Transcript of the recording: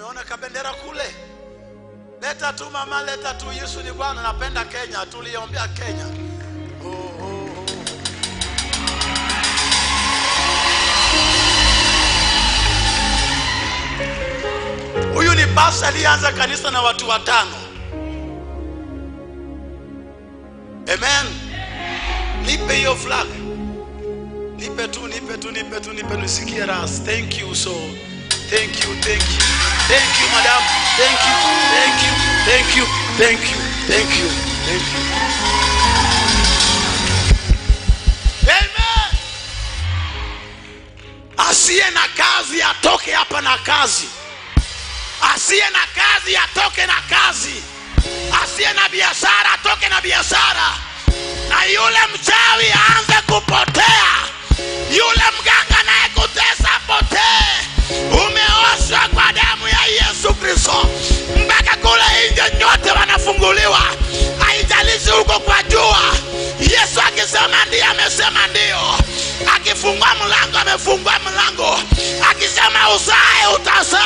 umeona kabendera kule leta tu mama leta tu yesu ni bwana napenda kenya tuliombea kenya oh, oh, oh. huyu ni basi aliyeanza kanisa na watu watano amen nipe hiyo flag nipe tu nipe tu nipe tu nipe nisikie ras thank you so thank you thank you thank you madam thank you thank you thank you thank you thank you thank you amen asiye na kazi atoke hapa na kazi asiye na kazi atoke na kazi asiye na biashara atoke na biashara na yule mchawi aanze kupotea yule mganga naye kutesa potee umeoshwa kwa damu ya yesu kristo mpaka kule nje nyote wanafunguliwa haijalishi huko kwa jua yesu akisema ndio amesema ndio akifungua mlango amefungua mlango akisema usae utasaa